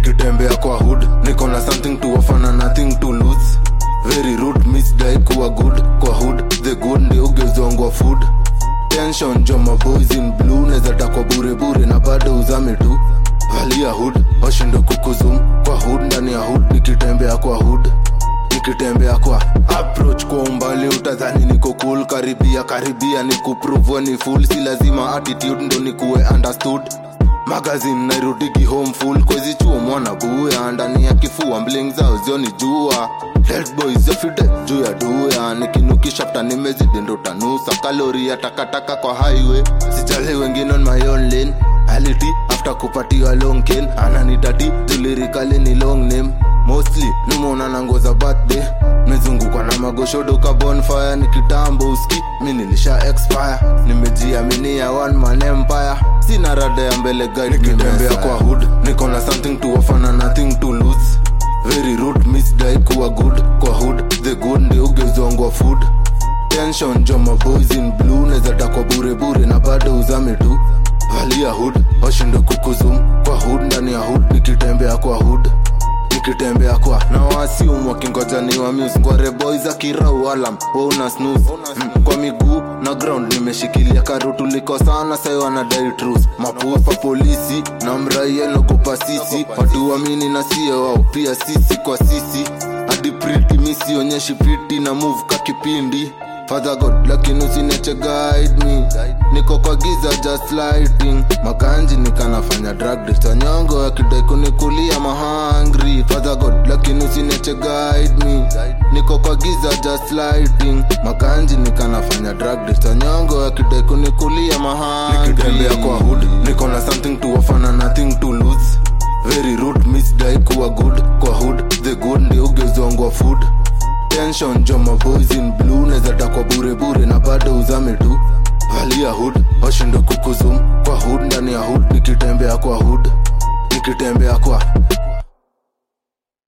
nikitembea kwa hood niko na something to offer na nothing to lose very rude misdai kuwa good kwa hood the good ndio ugezongwa food tension joma boys in blue neza takwa bure bure na bado uzame tu valia hood washinde kukuzum kwa hood ndani ya hood nikitembea kwa hood nikitembea kwa approach kwa umbali utadhani niko cool karibia karibia ni kupruvwa ni full si lazima attitude ndo nikuwe understood magazine nairudigi home full kwezi chuo mwana buya ndani ya kifua mbling zao zioni jua Dead boys yafide juu ya duya nikinukishafta nimezidi ndo tanusa kalori ya takataka kwa highway sijali wengine on my own lane aliti after kupatiwa long ken ananitati tulirikali ni long name mostly nimeona na nguo za birthday mezungukwa na magoshodo ka bonfire ni kitambo uski mi nilisha expire nimejiaminia one man empire sina rada ya mbele guide nikitembea kwa hood niko na something to offer na nothing to lose very rude misdai kuwa good kwa hood the good ndio ugezongwa food tension joma boys in blue neza takwa bure bure na bado uzame tu valia hood washinde kukuzum kwa hood ndani ya hood nikitembea kwa hood nikitembea kwa na wasium wakingoja ni wamus ngware boy za kirau alam wauna snus mm, kwa miguu na ground nimeshikilia karutu liko sana sai wanadai trus mapupa polisi na mraia nagopa sisi watu wamini na sio wao pia sisi kwa sisi hadi priti misionyeshi piti na move ka kipindi Father God lakini usiniache guide me niko kwa giza just lighting makanji nikanafanya drug deals wanyongo akidai kunikulia mahangri Father God lakini usiniache guide me niko kwa giza just lighting makanji nikanafanya drug deals wanyongo akidai kunikulia mahangri nikitembea kwa hood niko na something to offer na nothing to lose very rude misdai kuwa good kwa hood the good ndio ugezongwa food tension joma boys in blue neza takwa bure bure na bado uzame tu valia hood washinde kukuzum kwa hood ndani ya hood nikitembea kwa hood nikitembea kwa